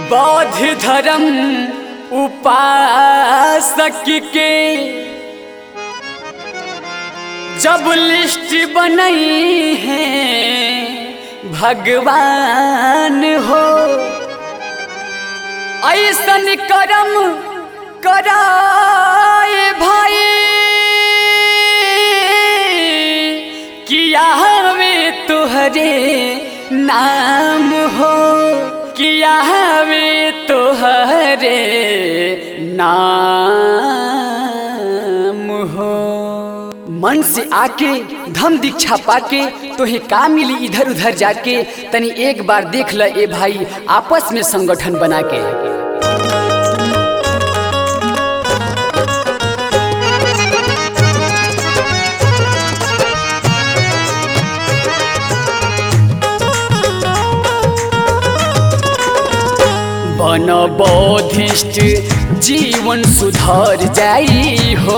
बौद्ध धर्म उपासक के जब लिस्ट बनई है भगवान हो ऐसन करम कराए भाई किया हवे तुहरे नाम हो किया हवे तुहरे नाम हो मन से आके धम दीक्षा पाके तोहे का मिली इधर उधर जाके तनी एक बार देख ल ए भाई आपस में संगठन बना के बन बौद्धिस्ट जीवन सुधर जाई हो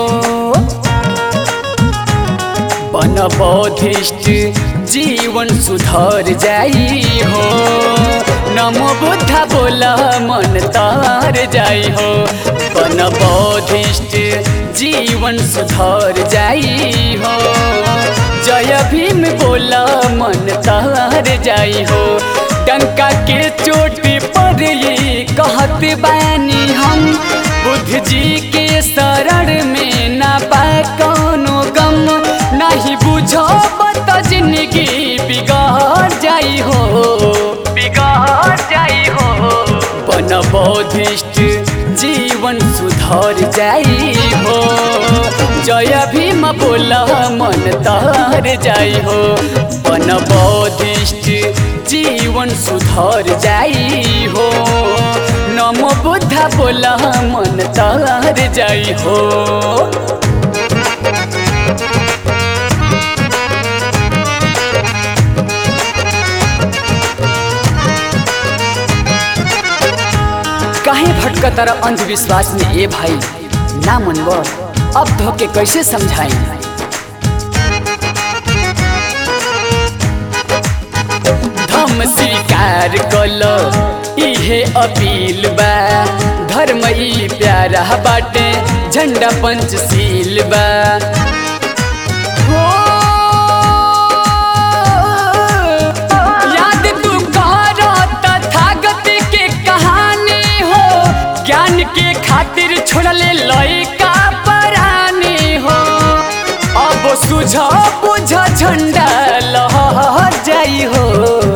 बन बौद्धिस्ट जीवन सुधर जाई हो नमो बुद्धा बोल मन तार जाई हो बन बौद्धिस्ट जीवन सुधर जाई हो जय भीम बोल मन तार जाई हो डंका के चोटी पर ये कहत बानी हम बुद्ध जी के शरण में ना पाए कौनो गम नहीं बुझो बत जिंदगी बिगाड़ जाई हो बिगाड़ जाई हो बन बौद्धिस्ट जीवन सुधर जाई हो जय भीम बोल मन तार जाई हो बन बौद्धिस्ट जीवन सुधर जाई हो नमो बुद्धा बोल मन तार जाई हो काहे भटक तर अंधविश्वास में ए भाई ना मनवर अब धोके कैसे समझाई धम स्वीकार कल इहे अपील बा धर्म ई प्यारा बाटे झंडा पंचशील बा हो याद तू कर तथागत के कहानी हो ज्ञान के खातिर छोड़ले लइका परानी हो अब सुझ बुझ झंडा लहर जाई हो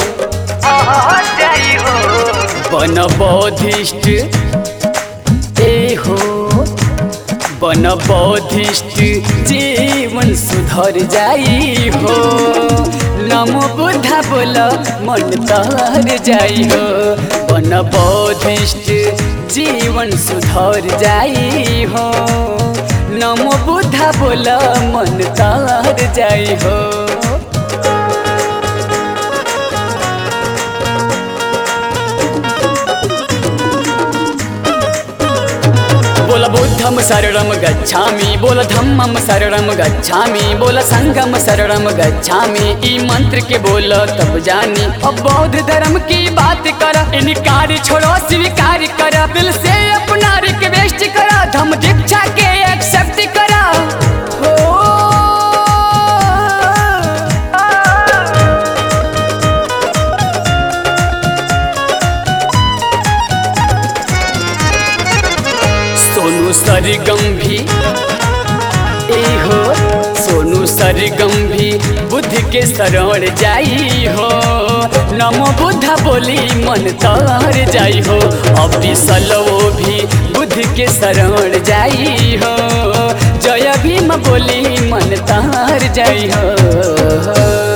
जाई हो बन बौद्धिस्ट ए हो बन बौद्धिस्ट जीवन सुधर जाई हो नमो बुद्धा बोल मन तर जाई हो बन बौद्धिस्ट जीवन सुधर जाई हो नमो बुद्धा बोल मन तर जाई हो बोल बुद्धम शरणम गच्छामि बोल धम्मम शरणम गच्छामि बोल संगम शरणम गच्छामि ई मंत्र के बोल तब जानी अब बौद्ध धर्म की बात कर इनकार छोड़ो स्वीकार कर दिल से अपना रिक्वेस्ट कर धम दीक्षा के एक्सेप्ट कर हो सोनू सरगम भी ए हो सोनू सरगम भी बुद्ध के शरण जाई हो नमो बुद्धा बोली मन तर जाई हो अभी सलवो भी बुद्ध के शरण जाई हो जय भीम बोली मन तर जाई हो